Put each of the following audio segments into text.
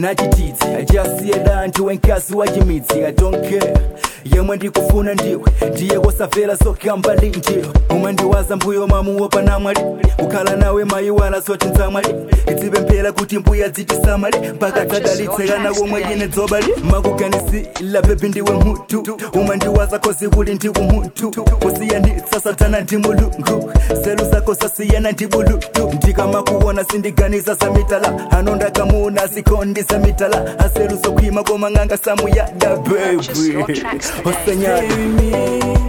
nachitidzi achasiyeda anthu wenkazi wachimidzi i don't care yemwe ndikufuna ndiwe ndiye kosamvera zokamba ndi ndiwe umandiwaza mbuyo mamuwo panamwali kukhala nawe mayiwala zoti nzamwali izipemphera kuti mbuya dzitisamale mpaka dzadalitsekana komwe ine dzobali makuganisila bebi ndiwe mutu umandiwaza kozi kuli ndiwe mutu kusiyanitsa satana ndi mulungu zelu zako zasiyana ndi bulutu ndikamakuona sindiganiza za mitala ano ndakamuna zikondi za mitala aselu zokhwima koma ng'anga samuyada Purchase your baby tracks today. osenyada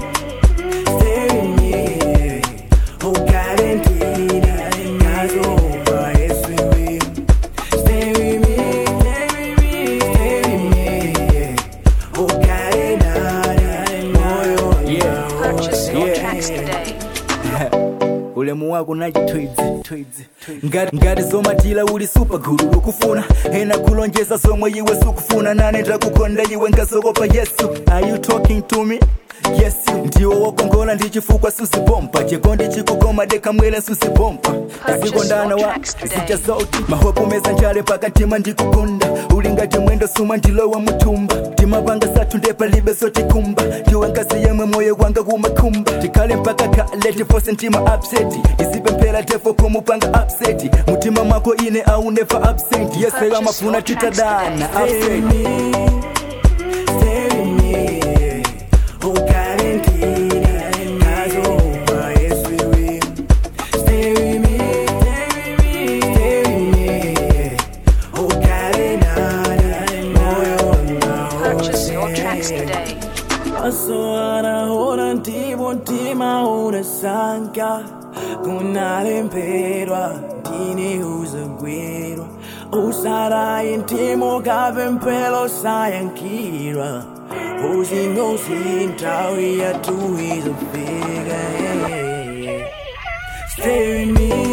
Purchase your Yeah. tracks today. ulemu wako nachitwidzi ngati, ngati zomatila uli supagulu ukufuna ena kulonjeza zomwe iwe sukufuna nane ndakukonda iwe ngazokopa yesu are you talking to me yes ndiwo wokongola ndi chifukwa susipompa chikondi chikukoma dekamwele susipompa zikondana wa zita zoti mahopomeza njale pakatima ndikukonda uli ngati mwendo suma ndilowa mutumba timapanga sathu ndepalibe zotikumba ndiwe ngazi yemwe moyo wanga kumakhumba tikhale mpaka kale tifose ntima upset isipemphera tefo kumupanga upset mutima mwako ine au never absent yeseka mafuna titadana upset Purchase your tracks today. Asoara hora ntibo ntima unasanka kunalemperwa ndine uzagwirwa usarayi ntimo kapempelo sayankirwa uzingozi ntawi yatu izofika Stay with me